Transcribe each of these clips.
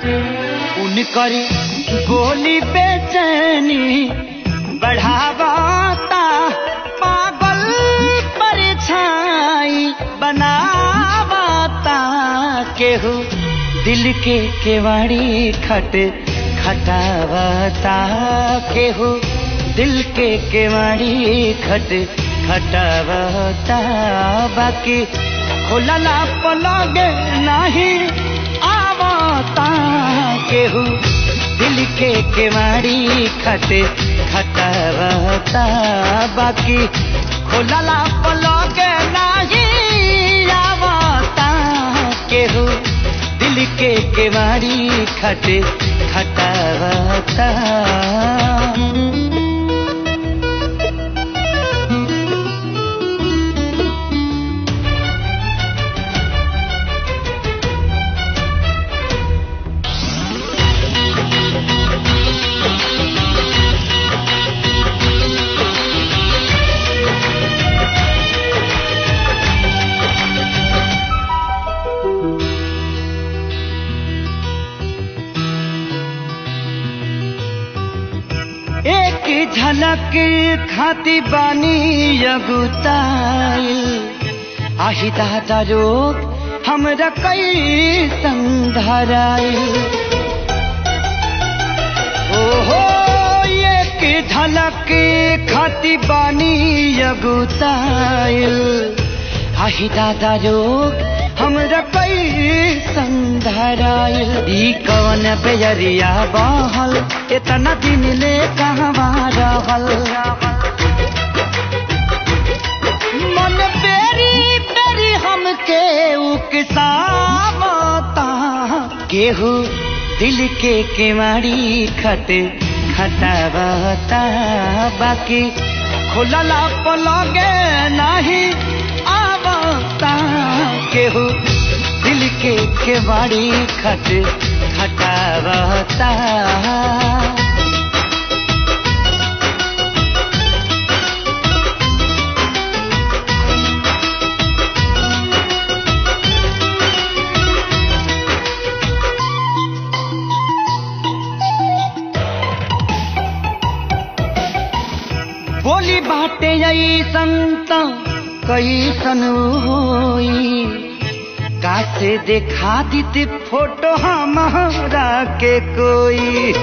उनकर बोली बेचैनी बढ़ावता पागल परछाई बनावता केहू दिल के केवाड़ी खट खटावता केहू दिल के केवाड़ी खट खटावता बाकी खोलला पलगे नहीं आवता केहू दिल के केवाड़ी खट खटावता बाकी खोलला पलगे नहीं आवता केहू दिल के केवाड़ी खट खटावता एक झलक खाती बानी अगुताइल आही दादा रोग हमरा कई संधराइल ओहो एक झलक खाती बानी अगुताइल आही दादा रोग हमरा कई संधराइल ई कवन बेजरिया बहल इतना दिन ले कहवा रहल मन बेरी बेरी हमके उकसावता केहू दिल के केवाड़ी खट खटावता बाकी खुलला पलगे नहीं आवता केहू दिल के केवाड़ी खट खटावता बोली बाटे ऐसन त कैसन होई कासे देखा दीते फोटो हमारा के कोई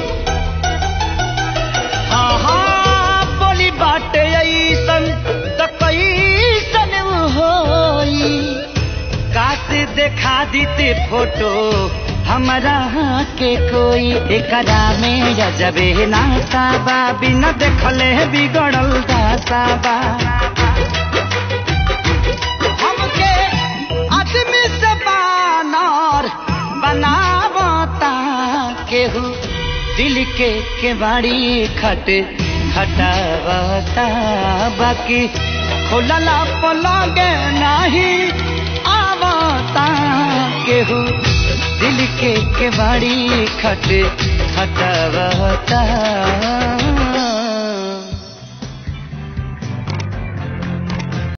हाँ हाँ बोली बाटे ऐसन त कैसन होई कासे देखा दीते फोटो हमरा के कोई एकरा में जबे नाता बा बिना देखले बिगड़ल दासा बा हमके आदमी से बानर बनावता केहू दिल के केवाड़ी खट खटावता बाकी खोलला पलगे नहीं आवता केहू दिल के केवाड़ी खट खटावता